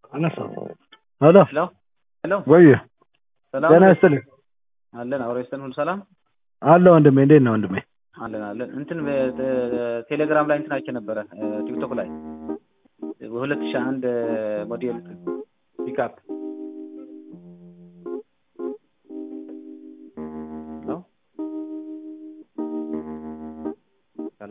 አነሳው ሄሎ ሄሎ ሄሎ ወይ ሰላም ጤና ነው? ይስጥልኝ አለን አብሮ ይስጥልን ሁሉ ሰላም አለ ወንድሜ እንዴት ነው ወንድሜ አለን አለን እንትን በ- ቴሌግራም ላይ እንትን አይቼ ነበረ እ፣ ቲክቶክ ላይ በሁለት ሺህ አንድ ሞዴል ፒክአፕ ሄሎ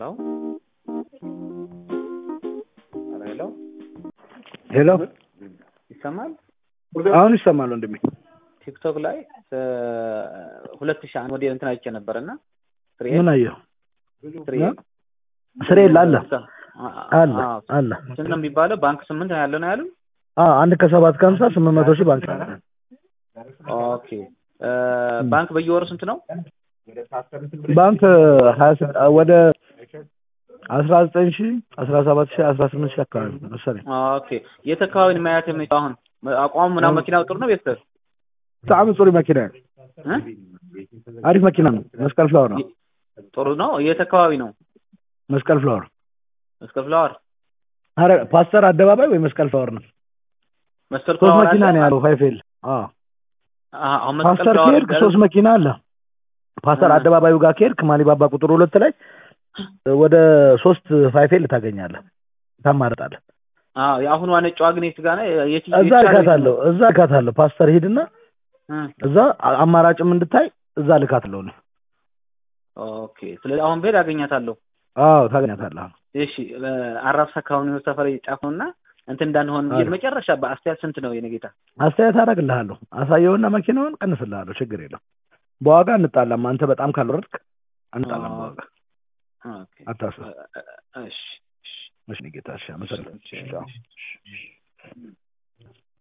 ሄሎ ሄሎ ሄሎ ይሰማል አሁን ይሰማል ወንድሜ ቲክቶክ ላይ እ፣ ሁለት ሺህ አንድ ሞዴል እንትን አይቼ ነበረ እና ምን አየሁ ትሪ ስሬ አለ አለ አለ ስንት ነው የሚባለው? ባንክ ስምንት ነው ያለው ነው ያሉ። አ አንድ ከሰባት ከሀምሳ ስምንት መቶ ሺህ ባንክ አለ ኦኬ እ፣ ባንክ በየወሩ ስንት ነው? ባንክ ሀያ ስድ- ወደ አስራ ዘጠኝ ሺህ አስራ ሰባት ሺህ አስራ ስምንት ሺህ አካባቢ ነው መሰለኝ ኦኬ የት አካባቢ ነው ማየት የምንችለው? አሁን አቋሙ ምናምን መኪናው ጥሩ ነው ቤተሰብ በጣም ጥሩ መኪና ነው እ? አሪፍ መኪና ነው መስቀል ፍላወር ነው ጥሩ ነው። የት አካባቢ ነው? መስቀል ፍላወር መስቀል ፍላወር አረ ፓስተር አደባባይ ወይ መስቀል ፍላወር ነው መስቀል ሶስት ፍላወር መኪና አለ? ነው ያለው ፋይፌል አዎ አዎ፣ አሁን መስቀል ፓስተር ፍላወር ከሄድክ ሶስት መኪና አለ ፓስተር አ። አደባባዩ ጋር ከሄድክ ማሊባባ ቁጥር ሁለት ላይ ወደ ሶስት ፋይፌል ታገኛለህ ታማርጣለህ አዎ፣ የአሁኑ ነጯ ግን የት ጋር ነው? የት እዛ የት ልካታለሁ እዛ ልካታለሁ ፓስተር ሂድና እ፣ እዛ አ- አማራጭም እንድታይ እዛ ልካትለሁ እኔ ኦኬ። ስለዚህ አሁን ብሄድ አገኛታለሁ። አዎ ታገኛታለህ እሺ እ፣ አራብሳ አካባቢ ነው ሰፈር ጫፉና እንትን እንዳንሆን ብዬ አሪፍ። መጨረሻ በአስተያየት ስንት ነው የኔ ጌታ? አስተያየት አደርግልሃለሁ አሳየውና መኪናውን ቀንስልሃለሁ ችግር የለም በዋጋ እንጣላም አንተ በጣም ካልወረድክ እንጣላም በዋጋ ኦኬ አታስብ እ፣ እ፣ እሺ እሺ እሺ ጌታ እሺ አመሰግናለሁ እሺ ቻው